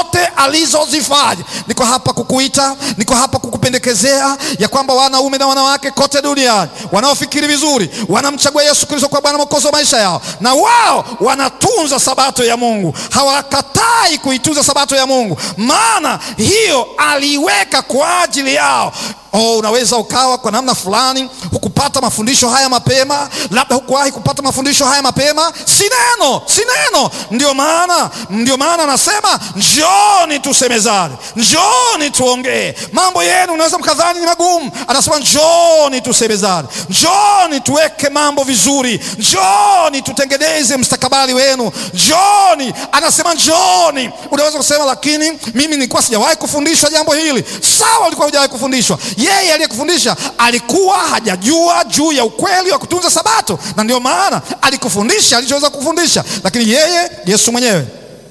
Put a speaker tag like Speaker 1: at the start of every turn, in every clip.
Speaker 1: zote alizozifanya. Niko hapa kukuita, niko hapa kukupendekezea ya kwamba wanaume na wanawake kote duniani wanaofikiri vizuri, wanamchagua Yesu Kristo kwa Bwana Mwokozi wa maisha yao, na wao wanatunza sabato ya Mungu, hawakatai kuitunza sabato ya Mungu, maana hiyo aliiweka kwa ajili yao. Oh, unaweza ukawa kwa namna fulani hukupata mafundisho haya mapema, labda hukuwahi kupata mafundisho haya mapema. Si neno, si neno. Ndio maana ndio maana anasema njooni tusemezane, njooni tuongee. Mambo yenu unaweza mkadhani ni magumu, anasema njooni tusemezane, njooni tuweke mambo vizuri, njooni tutengeneze mstakabali wenu, njooni. Anasema njooni. Unaweza kusema lakini mimi nilikuwa sijawahi kufundishwa jambo hili. Sawa, ulikuwa hujawahi kufundishwa yeye aliyekufundisha alikuwa hajajua juu ya ukweli wa kutunza Sabato, na ndio maana alikufundisha alichoweza kufundisha. Lakini yeye Yesu mwenyewe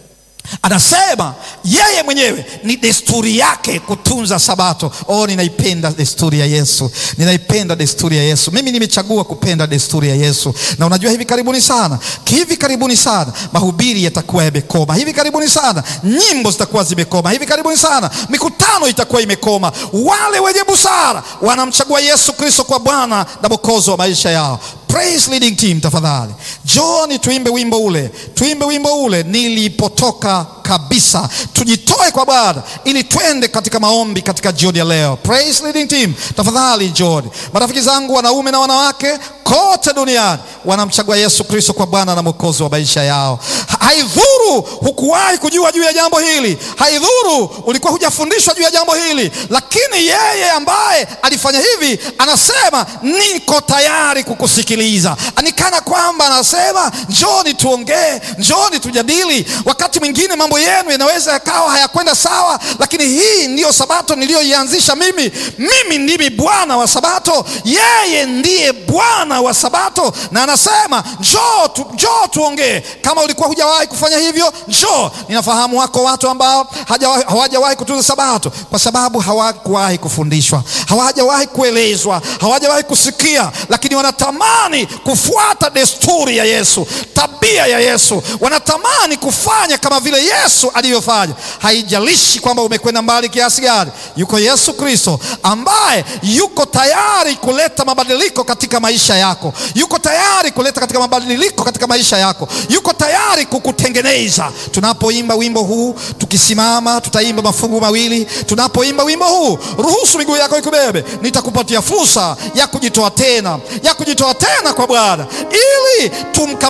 Speaker 1: anasema yeye mwenyewe ni desturi yake kutunza Sabato. Oh, ninaipenda desturi ya Yesu, ninaipenda desturi ya Yesu. Mimi nimechagua kupenda desturi ya Yesu, na unajua hivi karibuni sana, hivi karibuni sana mahubiri yatakuwa yamekoma, hivi karibuni sana nyimbo zitakuwa zimekoma, hivi karibuni sana mikutano itakuwa imekoma. Wale wenye busara wanamchagua Yesu Kristo kwa Bwana na Mwokozi wa maisha yao. Praise leading team, tafadhali John, tuimbe wimbo ule, tuimbe wimbo ule, nilipotoka kabisa. Tujitoe kwa Bwana ili twende katika maombi katika jioni ya leo. Praise leading team, tafadhali John. Marafiki zangu wanaume na wanawake kote duniani wanamchagua Yesu Kristo kwa Bwana na Mwokozi wa maisha yao. Haidhuru hukuwahi kujua juu ya jambo hili, haidhuru ulikuwa hujafundishwa juu ya jambo hili, lakini yeye ambaye alifanya hivi anasema niko tayari kukusikiliza. Nikana kwamba anasema njoni tuongee, njoni tujadili. Wakati mwingine mambo yenu yanaweza yakawa hayakwenda sawa, lakini hii ndiyo sabato niliyoianzisha mimi. Mimi ndimi Bwana wa sabato, yeye ndiye Bwana wa sabato, na anasema njoo tu, njoo tuongee. Kama ulikuwa hujawahi kufanya hivyo, njoo. Ninafahamu wako watu ambao hawajawahi kutunza sabato kwa sababu hawakuwahi kufundishwa, hawajawahi kuelezwa, hawajawahi kusikia, lakini wanatamani kufuata desturi ya Yesu, tabia ya Yesu, wanatamani kufanya kama vile Yesu alivyofanya. Haijalishi kwamba umekwenda mbali kiasi gani, yuko Yesu Kristo ambaye yuko tayari kuleta mabadiliko katika maisha yako, yuko tayari kuleta katika mabadiliko katika maisha yako, yuko tayari kukutengeneza. Tunapoimba wimbo huu, tukisimama, tutaimba mafungu mawili. Tunapoimba wimbo huu, ruhusu miguu yako ikubebe, nitakupatia fursa ya kujitoa tena, ya kujitoa tena kwa Bwana ili tumka